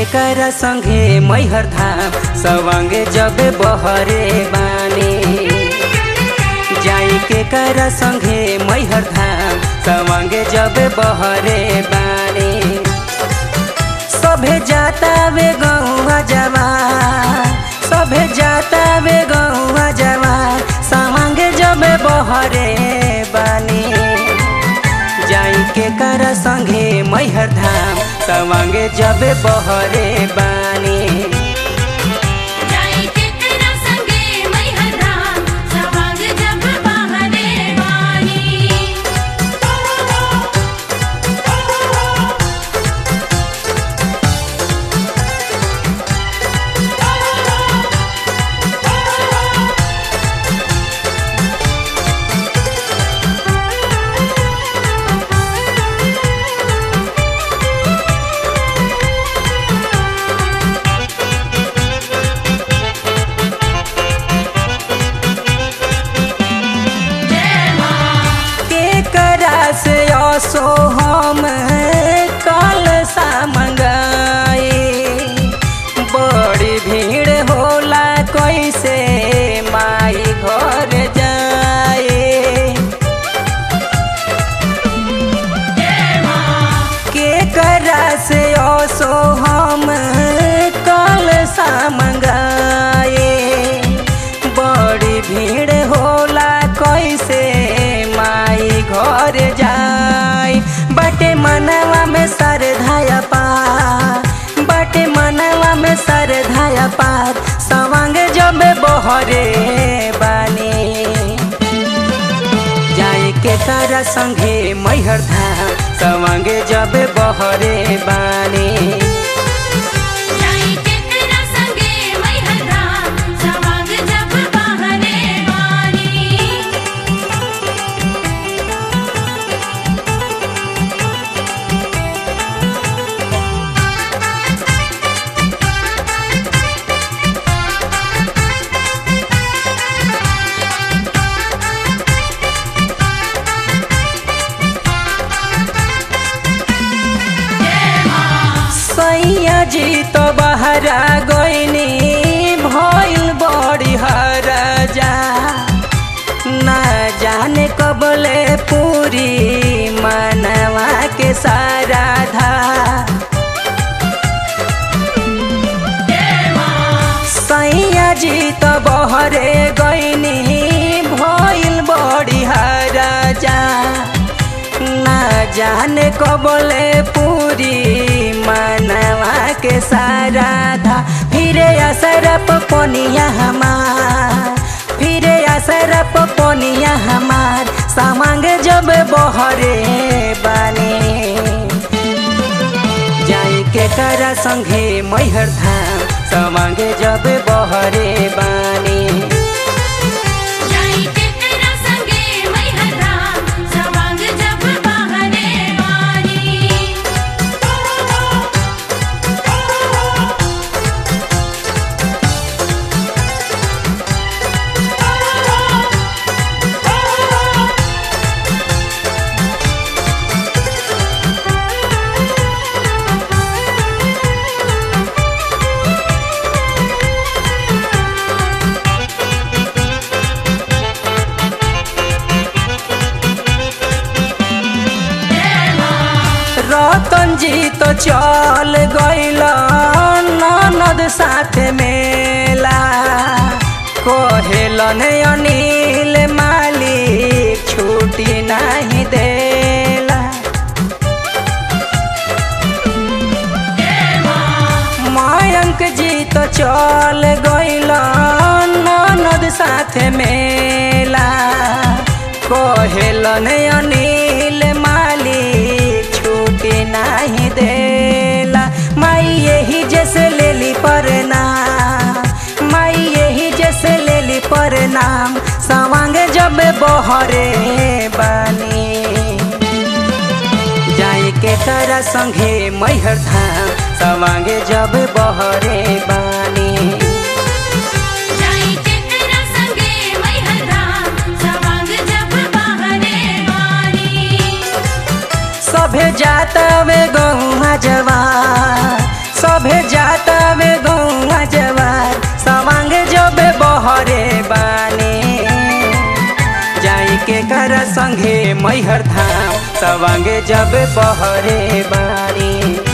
कर संगे मैहर धाम सवंगे जब बहरे बानी जाई के कर संगे मैहर धाम सवंगे जब बहरे बानी सभे जाता वे गौआ जवान सभे जाता वे गौआ जवान सवंगे जब बहरे बानी जाई के कर संगे मैहर धाम सवंगे जब बहरे बानी जाई के तेरा संगे मैहर धाम सवांग जब बहरे वानी के करा से असो हम कल सा मंगाए बड़ी भीड़ होला कैसे माई घर जाए के करा से असो हम कल सा मंगाए बड़ी भीड़ होला कैसे माई घर जाए बटे मनवा में सर धाया पार बटे मनवा में सर धाया पार सवांग जब बहरे बानी जाए के तारा संगे मैहर धाम सवांगे जब बहरे बानी जाई के तेरा संगे मैहर धाम सवांग जब बहरे वानी सैया जी तो बहरा गईनी भइल बड़ी हरजा ना जाने कबले पूरी मनवा के सारा धा सैया जी तो बहरे गईनी भइल बड़ी हरजा ना जाने कबले पूरी मनवा के सारा था फिरे असरप पोनिया हमार फिरे असरप पोनिया हमार सामांग जब बहरे बानी जाई के करा संगे मैहर धाम सवांगे जब बहरे बानी जाई के तेरा संगे मैहर धाम सवांग जब बहरे वानी रतन जी तो चल गइल ननद साथ मेला कहेलन अनिल मालिक छुट्टी नहीं देला मयंक जी तो चल गइल ननद साथ मेला कहेलन अनिल मालिक छुट्टी नहीं देला माई यही जैसे लेली परनाम माई यही जैसे लेली परनाम सवांग जब बहरे बानी जाए के तारा संगे मैहर धाम सवांगे जब बहरे बानी जाई के तेरा संगे मैहर धाम सवांग जब बहरे वानी सभे जाता वे गहुआ जवान सभे जाता वे गौआ जवार सवांग जब बहरे बानी जाई के कर संगे मैहर धाम सवांगे जब बहरे बानी